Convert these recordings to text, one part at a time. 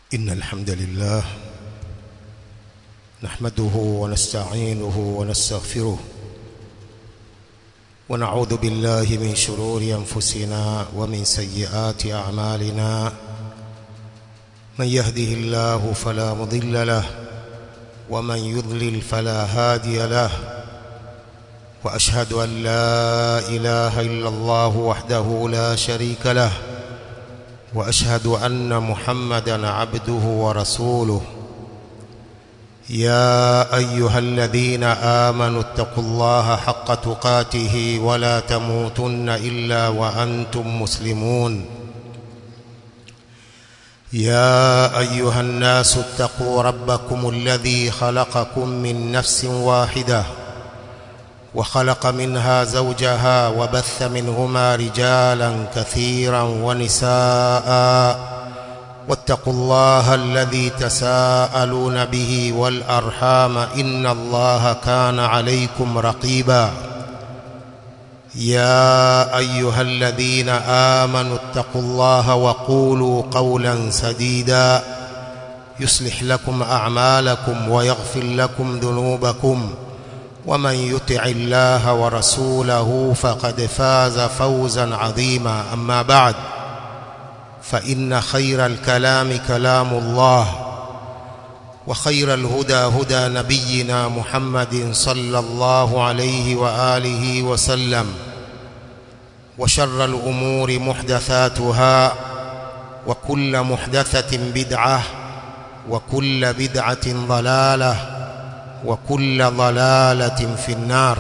إن الحمد لله نحمده ونستعينه ونستغفره ونعوذ بالله من شرور أنفسنا ومن سيئات أعمالنا من يهده الله فلا مضل له ومن يضلل فلا هادي له وأشهد أن لا إله إلا الله وحده لا شريك له واشهد ان محمدا عبده ورسوله يا ايها الذين امنوا اتقوا الله حق تقاته ولا تموتن الا وانتم مسلمون يا ايها الناس اتقوا ربكم الذي خلقكم من نفس واحده وخلق منها زوجها وبث منهما رجالا كثيرا ونساء واتقوا الله الذي تساءلون به والأرحام إن الله كان عليكم رقيبا يا أيها الذين آمنوا اتقوا الله وقولوا قولا سديدا يصلح لكم أعمالكم ويغفر لكم ذنوبكم ومن يطع الله ورسوله فقد فاز فوزا عظيما أما بعد فإن خير الكلام كلام الله وخير الهدى هدى نبينا محمد صلى الله عليه وآله وسلم وشر الأمور محدثاتها وكل محدثة بدعة وكل بدعة ضلالة وكل ضلالة في النار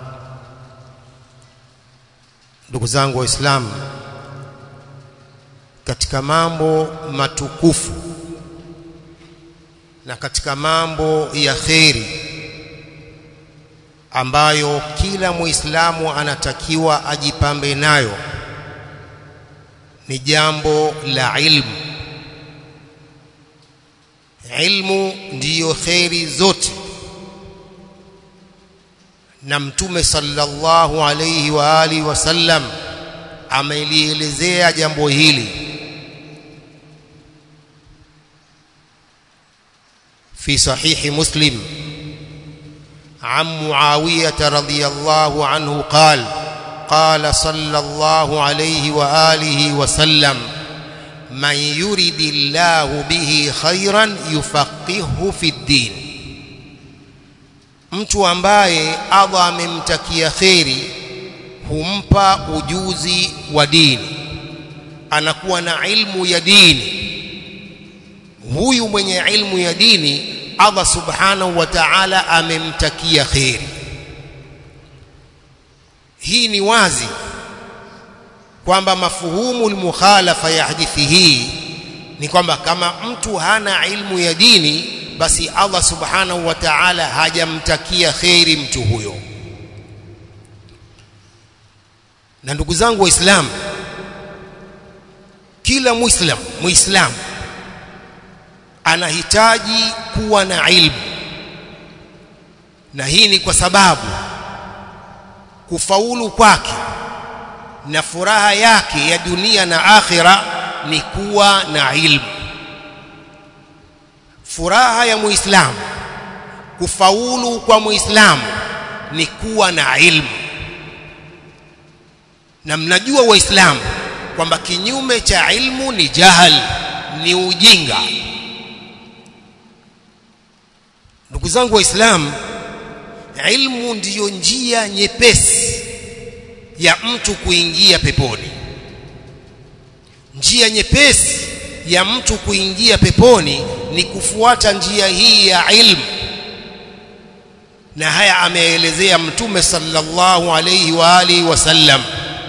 ndugu zangu waislamu katika mambo matukufu na katika mambo ya kheri ambayo kila muislamu anatakiwa ajipambe nayo ni jambo la ilmu ilmu ndiyo kheri zote na mtume sallallahu alayhi wa alihi wasallam amelielezea jambo hili في صحيح مسلم عن معاوية رضي الله عنه قال قال صلى الله عليه وآله وسلم من يرد الله به خيرا يفقهه في الدين mtu ambaye Allah amemtakia kheri humpa ujuzi wa dini anakuwa na ilmu ya dini huyu mwenye ilmu ya dini Allah subhanahu wa ta'ala amemtakia kheri hii ni wazi kwamba mafuhumu almukhalafa ya hadithi hii ni kwamba kama mtu hana ilmu ya dini basi Allah subhanahu wa ta'ala hajamtakia kheri mtu huyo na ndugu zangu waislamu kila muislam muislam anahitaji kuwa na ilmu na hii ni kwa sababu kufaulu kwake na furaha yake ya dunia na akhira ni kuwa na ilmu furaha ya muislamu kufaulu kwa muislamu ni kuwa na ilmu na mnajua waislamu kwamba kinyume cha ilmu ni jahal ni ujinga ndugu zangu waislamu ilmu ndiyo njia nyepesi ya mtu kuingia peponi njia nyepesi ya mtu kuingia peponi ni kufuata njia hii ya ilmu na haya ameelezea mtume sallallahu alayhi wa alihi wasallam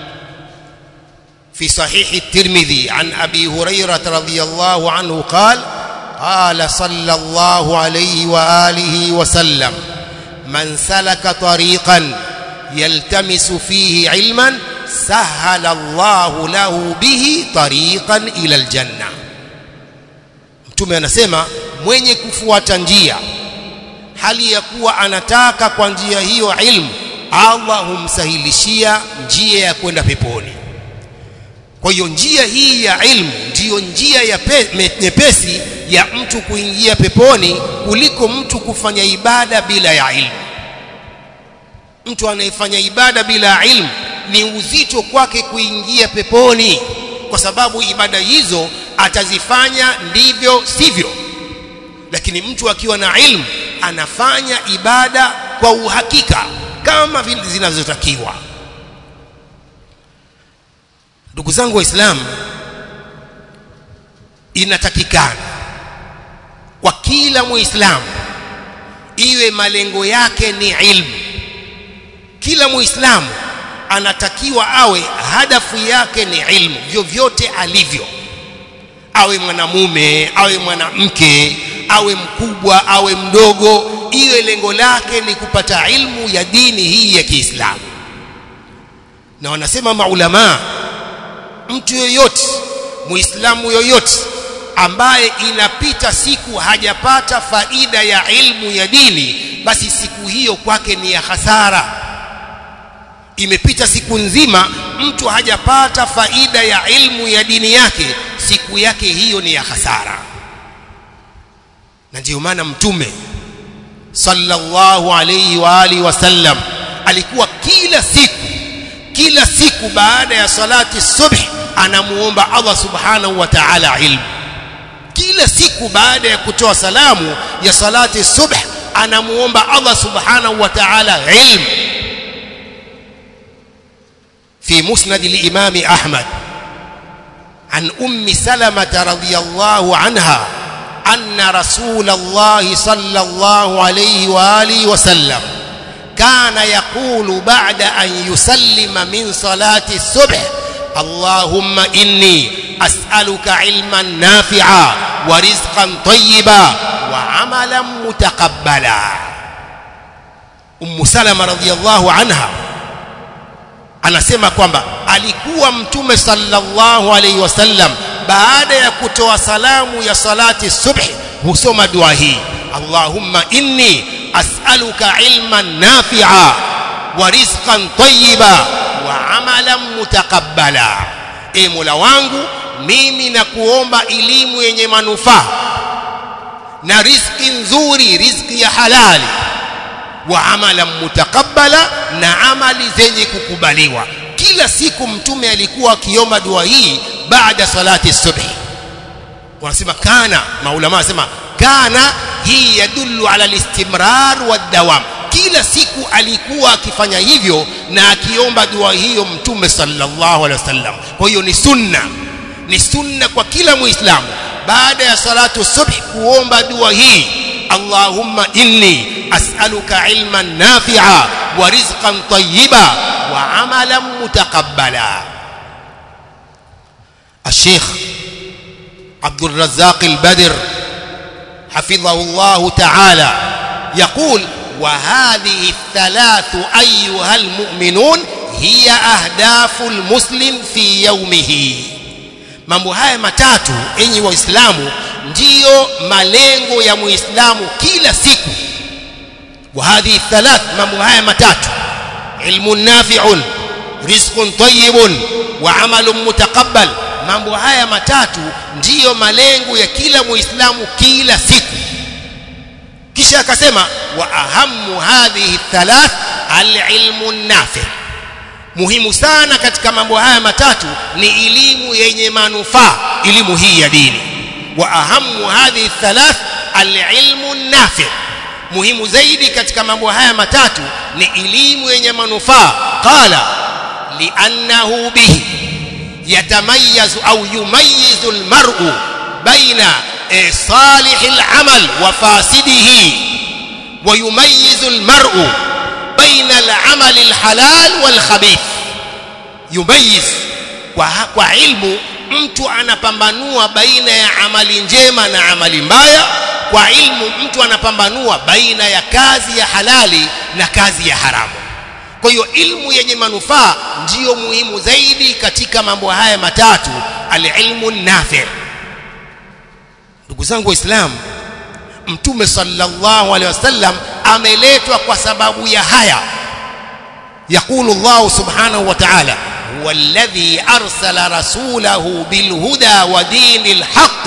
في صحيح الترمذي عن أبي هريرة رضي الله عنه قال قال صلى الله عليه وآله وسلم من سلك طريقا يلتمس فيه علما سهل الله له به طريقا إلى الجنة mtume anasema mwenye kufuata njia hali ya kuwa anataka kwa njia hiyo ilmu Allah humsahilishia njia ya kwenda peponi kwa hiyo njia hii ya ilmu ndiyo njia ya nyepesi ya mtu kuingia peponi kuliko mtu kufanya ibada bila ya ilmu mtu anayefanya ibada bila ilmu ni uzito kwake kuingia peponi kwa sababu ibada hizo atazifanya ndivyo sivyo lakini mtu akiwa na ilmu anafanya ibada kwa uhakika kama vile zinazotakiwa ndugu zangu waislamu inatakikana kwa kila muislamu iwe malengo yake ni ilmu kila muislamu anatakiwa awe hadafu yake ni ilmu vyovyote alivyo awe mwanamume awe mwanamke awe mkubwa awe mdogo iwe lengo lake ni kupata ilmu ya dini hii ya Kiislamu na wanasema maulamaa mtu yoyote muislamu yoyote ambaye inapita siku hajapata faida ya ilmu ya dini basi siku hiyo kwake ni ya hasara imepita siku nzima mtu hajapata faida ya ilmu ya dini yake siku yake hiyo ni ya hasara na ndiyo maana mtume sallallahu alayhi wa alihi wasallam alikuwa kila siku kila siku baada ya salati subh anamuomba Allah subhanahu wa ta'ala ilmu kila siku baada ya kutoa salamu ya salati subh anamuomba Allah subhanahu wa ta'ala ilmu في مسند الإمام أحمد عن أم سلمة رضي الله عنها أن رسول الله صلى الله عليه وآله وسلم كان يقول بعد أن يسلم من صلاة الصبح اللهم إني أسألك علما نافعا ورزقا طيبا وعملا متقبلا أم سلمة رضي الله عنها anasema kwamba alikuwa mtume sallallahu alaihi wasallam baada ya kutoa salamu ya salati subhi husoma dua hii Allahumma inni as'aluka ilman nafi'a wa rizqan tayyiba wa amalan mutaqabbala e Mola wangu mimi nakuomba elimu yenye manufaa na riziki nzuri riziki ya halali wa amalan mutaqabbala na amali zenye kukubaliwa kila siku mtume alikuwa akiomba dua hii baada salati subhi wanasema kana maulama wanasema kana hii yadullu ala listimrar wadawam kila siku alikuwa akifanya hivyo na akiomba dua hiyo mtume sallallahu alaihi wasallam kwa hiyo ni sunna ni sunna kwa kila muislamu baada ya salatu subhi kuomba dua hii اللهم إني أسألك علما نافعا ورزقا طيبا وعملا متقبلا الشيخ عبد الرزاق البدر حفظه الله تعالى يقول وهذه الثلاث أيها المؤمنون هي أهداف المسلم في يومه mambo haya matatu enyi waislamu ndiyo malengo ya muislamu kila siku wa hadhihi thalath mambo haya matatu ilmun nafi'un rizqun tayyibun wa amalun mutaqabbal mambo haya matatu ndiyo malengo ya kila muislamu kila siku kisha akasema wa ahammu hadhihi thalath alilmu nafi' muhimu sana katika mambo haya matatu ni elimu yenye manufaa elimu hii ya dini wa ahamu hadhihi thalath alilmu nafi muhimu zaidi katika mambo haya matatu ni elimu yenye manufaa qala liannahu bihi yatamayyazu au yumayyizu almar'u baina salih alamal wa fasidihi wa yumayyizu almar'u baina al-amal al-halal wal-khabith yumayiz kwa, kwa ilmu mtu anapambanua baina ya amali njema na amali mbaya kwa ilmu mtu anapambanua baina ya kazi ya halali na kazi ya haramu kwa hiyo ilmu yenye manufaa ndiyo muhimu zaidi katika mambo haya matatu alilmu nafi ndugu zangu waislamu mtume sallallahu alaihi wasallam ameletwa kwa sababu ya haya يقول الله سبحانه وتعالى هو الذي أرسل رسوله بالهدى ودين الحق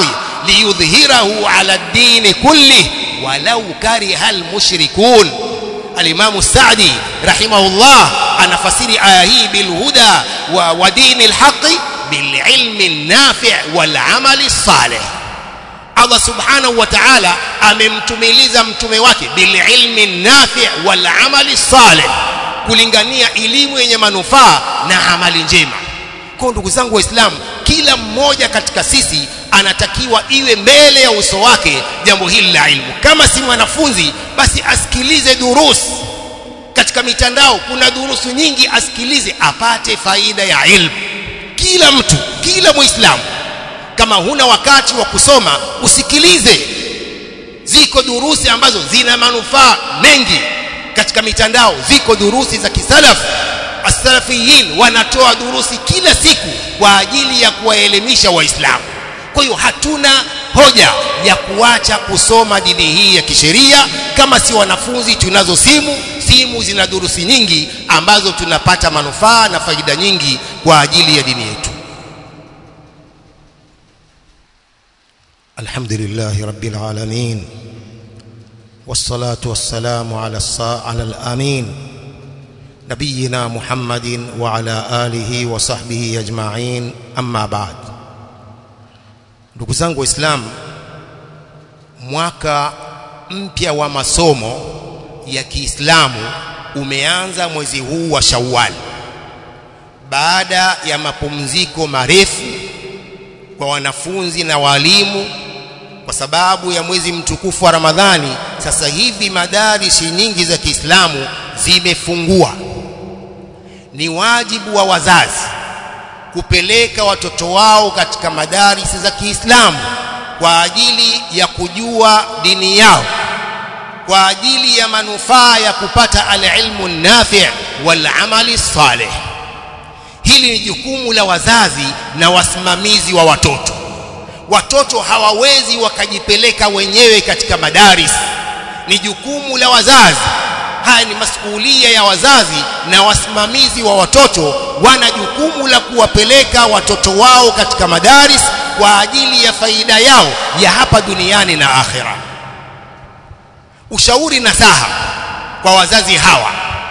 liyudhhirahu ala ad-din kullih walau kariha al-mushrikun al-Imam Sa'di rahimahullah anafasiri aya hii bil huda wa, wa dinil haqqi bil ilmi an-nafi' wal 'amali salih Allah subhanahu wa ta'ala amemtumiliza mtume wake bil ilmi nafi' wal amali salih kulingania elimu yenye manufaa na amali njema kwa ndugu zangu waislamu kila mmoja katika sisi anatakiwa iwe mbele ya uso wake jambo hili la ilmu kama si mwanafunzi basi asikilize durus katika mitandao kuna durusu nyingi asikilize apate faida ya ilmu kila mtu kila muislamu kama huna wakati wa kusoma usikilize ziko durusi ambazo zina manufaa mengi katika mitandao ziko durusi za kisalaf as-salafiyin wanatoa durusi kila siku kwa ajili ya kuwaelimisha waislamu kwa hiyo hatuna hoja ya kuacha kusoma dini hii ya kisheria kama si wanafunzi tunazo simu simu zina durusi nyingi ambazo tunapata manufaa na faida nyingi kwa ajili ya dini yetu الحمد لله رب العالمين والصلاة والسلام على الصا... على الأمين نبينا محمد وعلى آله وصحبه أجمعين أما بعد ndugu zangu waislamu mwaka mpya wa masomo ya Kiislamu umeanza mwezi huu wa Shawwal baada ya mapumziko marefu kwa wanafunzi na walimu kwa sababu ya mwezi mtukufu wa Ramadhani sasa hivi madarisi nyingi za Kiislamu zimefungua ni wajibu wa wazazi kupeleka watoto wao katika madarisi za Kiislamu kwa ajili ya kujua dini yao kwa ajili ya manufaa ya kupata alilmu nafi' wal amali salih hili ni jukumu la wazazi na wasimamizi wa watoto watoto hawawezi wakajipeleka wenyewe katika madaris ni jukumu la wazazi haya ni masuhulia ya wazazi na wasimamizi wa watoto wana jukumu la kuwapeleka watoto wao katika madaris kwa ajili ya faida yao ya hapa duniani na akhira ushauri nasaha kwa wazazi hawa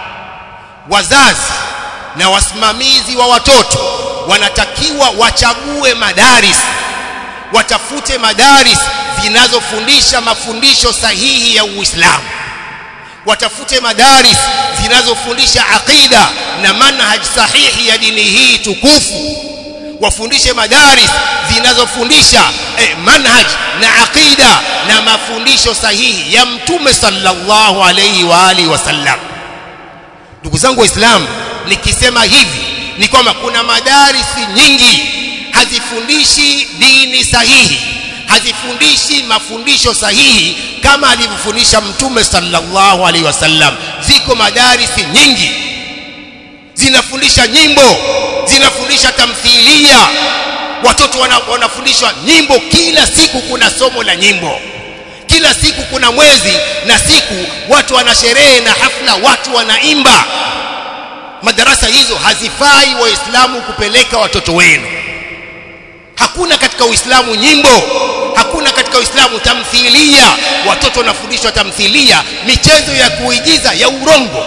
wazazi na wasimamizi wa watoto wanatakiwa wachague madaris watafute madaris zinazofundisha mafundisho sahihi ya Uislamu watafute madaris zinazofundisha aqida na manhaj sahihi ya dini hii tukufu wafundishe madaris zinazofundisha eh, manhaj na aqida na mafundisho sahihi ya mtume sallallahu alayhi wa alihi wasallam ndugu zangu waislamu nikisema hivi ni kwamba kuna madarisi nyingi hazifundishi dini sahihi hazifundishi mafundisho sahihi kama alivyofundisha mtume sallallahu alaihi wasallam ziko madarisi nyingi zinafundisha nyimbo zinafundisha tamthilia watoto wana, wanafundishwa nyimbo kila siku kuna somo la nyimbo kila siku kuna mwezi na siku watu wana sherehe na hafla watu wanaimba madarasa hizo hazifai waislamu kupeleka watoto wenu hakuna katika uislamu nyimbo hakuna katika uislamu tamthilia watoto wanafundishwa tamthilia michezo ya kuigiza ya urongo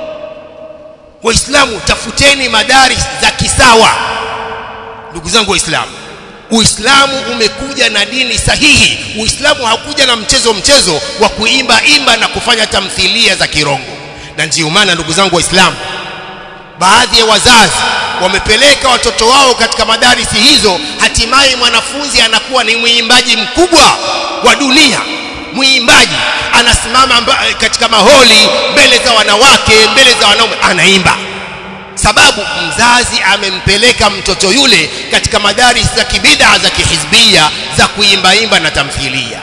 waislamu tafuteni madaris za kisawa ndugu zangu waislamu uislamu umekuja na dini sahihi uislamu hakuja na mchezo mchezo wa kuimba imba na kufanya tamthilia za kirongo na ndio maana ndugu zangu waislamu baadhi ya wazazi wamepeleka watoto wao katika madarisi hizo hatimaye mwanafunzi anakuwa ni mwimbaji mkubwa wa dunia mwimbaji anasimama katika maholi mbele za wanawake mbele za wanaume anaimba sababu mzazi amempeleka mtoto yule katika madaris za kibida za kihizbia za kuimbaimba na tamthilia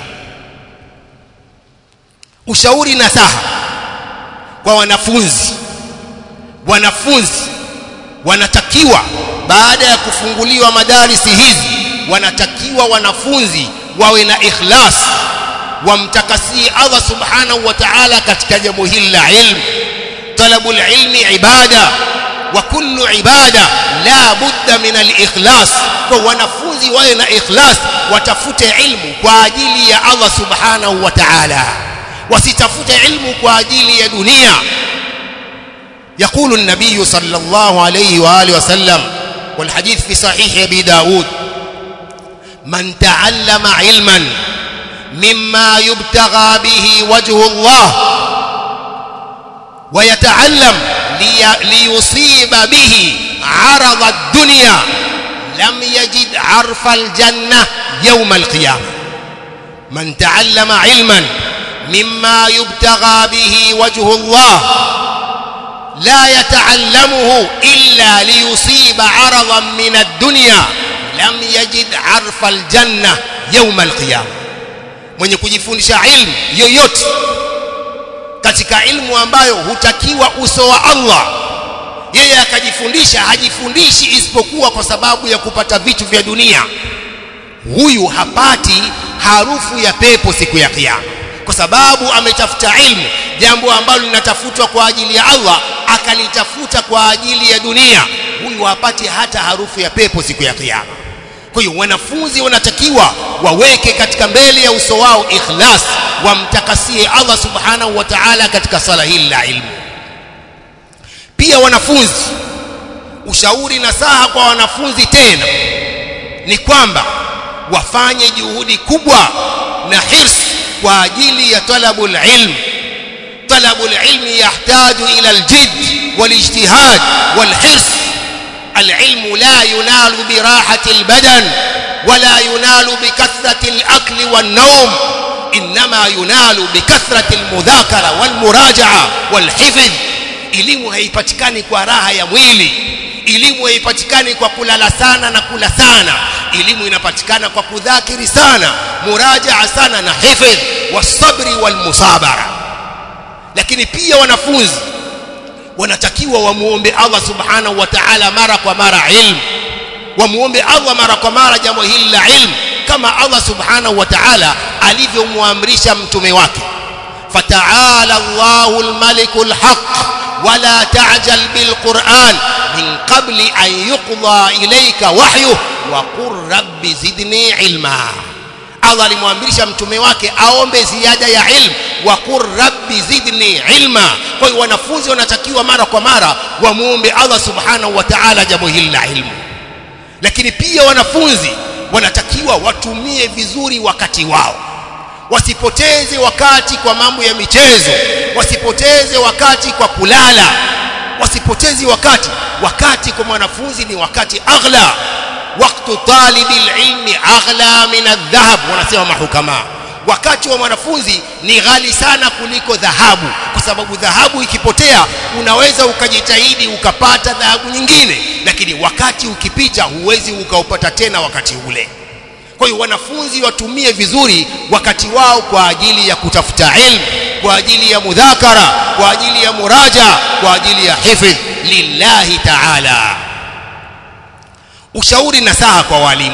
ushauri nasaha kwa wanafunzi wanafunzi wanatakiwa baada ya kufunguliwa madarisi hizi wanatakiwa wanafunzi wawe na ikhlas wamtakasie Allah subhanahu wa ta'ala katika jambo hili la ilmu talabul ilmi ibada wa kullu ibada la budda min al-ikhlas kwa wanafunzi wawe na ikhlas watafute ilmu kwa ajili ya Allah subhanahu wa ta'ala wasitafute ilmu kwa ajili ya dunia يقول النبي صلى الله عليه وآله وسلم والحديث في صحيح أبي داود من تعلم علما مما يبتغى به وجه الله ويتعلم لي ليصيب به عرض الدنيا لم يجد عرف الجنة يوم القيامة من تعلم علما مما يبتغى به وجه الله لا يتعلمه إلا ليصيب عرضا من الدنيا لم يجد عرف الجنة يوم القيامة mwenye kujifundisha ilmu yoyote katika ilmu ambayo hutakiwa uso wa Allah yeye akajifundisha hajifundishi isipokuwa kwa sababu ya kupata vitu vya dunia huyu hapati harufu ya pepo siku ya kiyama kwa sababu ametafuta ilmu jambo ambalo linatafutwa kwa ajili ya Allah akalitafuta kwa ajili ya dunia huyu hapati hata harufu ya pepo siku ya kiyama kwa hiyo wanafunzi wanatakiwa waweke katika mbele ya uso wao ikhlas wamtakasie Allah subhanahu wa ta'ala katika sala hili la ilmu pia wanafunzi ushauri na saha kwa wanafunzi tena ni kwamba wafanye juhudi kubwa na hirs kwa ajili ya talabul ilm talabul ilmi yahtaju ila aljid walijtihad walhirs العلم لا ينال براحة البدن ولا ينال بكثرة الأكل والنوم إنما ينال بكثرة المذاكرة والمراجعة والحفظ elimu haipatikani kwa raha ya mwili elimu haipatikani kwa kulala sana na kula sana elimu inapatikana kwa kudhakiri sana murajaa sana na hifadh wasabri walmusabara lakini pia wanafunzi wanatakiwa wamuombe Allah subhanahu wa ta'ala mara kwa mara ilmu wamuombe Allah mara kwa mara jambo hili la ilmu kama Allah subhanahu wa ta'ala alivyomwamrisha mtume wake fata'ala Allahul malikul haqq ولا تعجل بالقرآن من قبل أن يقضى إليك وحيه وقل رب زدني علما Allah alimwamrisha mtume wake aombe ziada ya ilmu wa qur rabbi zidni ilma kwa hiyo wanafunzi wanatakiwa mara kwa mara wamuombe Allah subhanahu wa ta'ala jambo hili la ilmu lakini pia wanafunzi wanatakiwa watumie vizuri wakati wao wasipoteze wakati kwa mambo ya michezo wasipoteze wakati kwa kulala wasipoteze wakati wakati kwa mwanafunzi ni wakati aghla wakati talibi ilmi aghla min adhahab wanasema mahukama wakati wa mwanafunzi ni ghali sana kuliko dhahabu kwa sababu dhahabu ikipotea unaweza ukajitahidi ukapata dhahabu nyingine lakini wakati ukipita huwezi ukaupata tena wakati ule kwa hiyo wanafunzi watumie vizuri wakati wao kwa ajili ya kutafuta ilmu kwa ajili ya mudhakara kwa ajili ya muraja kwa ajili ya hifdh lillahi ta'ala ushauri na saha kwa walimu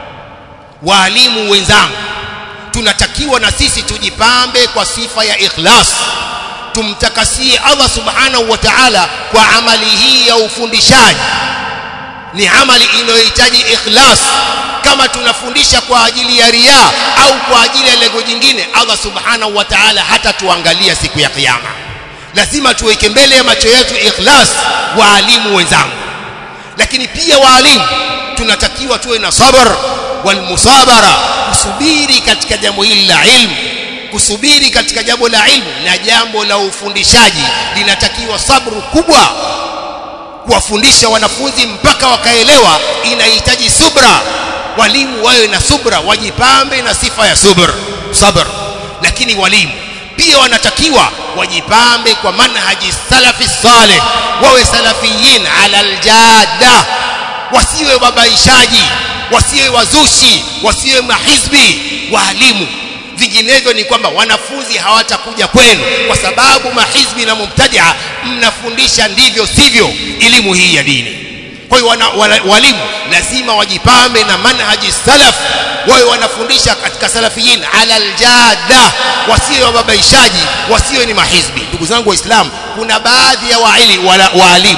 walimu wenzangu tunatakiwa na sisi tujipambe kwa sifa ya ikhlas tumtakasie Allah subhanahu wa ta'ala kwa amali hii ya ufundishaji ni amali inayohitaji ikhlas kama tunafundisha kwa ajili ya ria au kwa ajili ya lengo jingine Allah subhanahu wa ta'ala hata tuangalia siku ya kiyama lazima tuweke mbele ya macho yetu ikhlas waalimu wenzangu lakini pia waalimu tunatakiwa tuwe na sabr wal musabara kusubiri katika jambo hili la ilmu kusubiri katika jambo la ilmu na jambo la ufundishaji linatakiwa sabru kubwa kuwafundisha wanafunzi mpaka wakaelewa inahitaji subra walimu wawe na subra wajipambe na sifa ya subr sabr lakini walimu pia wanatakiwa wajipambe kwa manhaji salafi saleh wawe salafiyin ala aljada wasiwe babaishaji wasiwe wazushi wasiwe mahizbi walimu vinginevyo ni kwamba wanafunzi hawatakuja kwenu kwa sababu mahizbi na mubtadia mnafundisha ndivyo sivyo elimu hii ya dini kwa hiyo walimu lazima wajipambe na manhaji salaf wawe wanafundisha katika salafiyin ala aljada wasiwe wababaishaji wasiwe ni mahizbi ndugu zangu waislamu kuna baadhi ya waalimu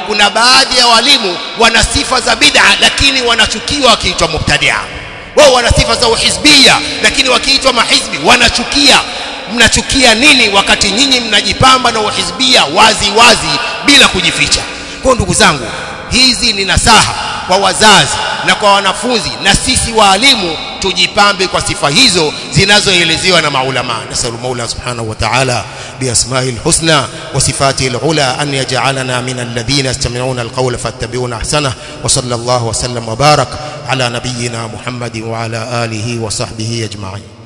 kuna baadhi ya walimu wana sifa za bid'a lakini wanachukiwa wakiitwa mubtadia wao wana sifa za uhizbia lakini wakiitwa mahizbi wanachukia mnachukia nini wakati nyinyi mnajipamba na uhizbia wazi wazi bila kujificha kwa ndugu zangu hizi ni nasaha kwa wazazi na kwa wanafunzi na sisi waalimu tujipambe kwa sifa hizo zinazoelezewa na maulama nasallu maula subhanahu wa ta'ala biasma'i alhusna wa sifati alula an yaj'alana min alladhina yastami'una alqawla fattabi'una ahsana wa sallallahu wa sallam wa barak ala nabiyyina muhammadin wa ala alihi wa sahbihi ajma'in